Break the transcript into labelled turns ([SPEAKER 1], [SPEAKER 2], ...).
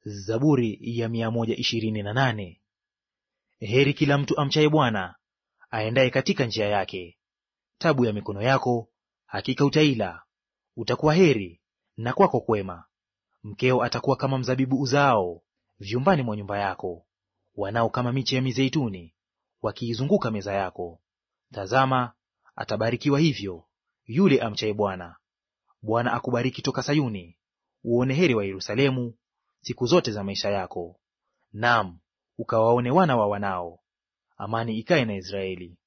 [SPEAKER 1] Zaburi ya mia moja ishirini na nane. Heri kila mtu amchaye Bwana, aendaye katika njia yake. Tabu ya mikono yako hakika utaila, utakuwa heri na kwako kwema. Mkeo atakuwa kama mzabibu uzaao vyumbani mwa nyumba yako, wanao kama miche ya mizeituni wakiizunguka meza yako. Tazama, atabarikiwa hivyo yule amchaye Bwana. Bwana akubariki toka Sayuni, uone heri wa Yerusalemu siku zote za maisha yako. Naam, ukawaone wana wa wanao. Amani ikae na Israeli.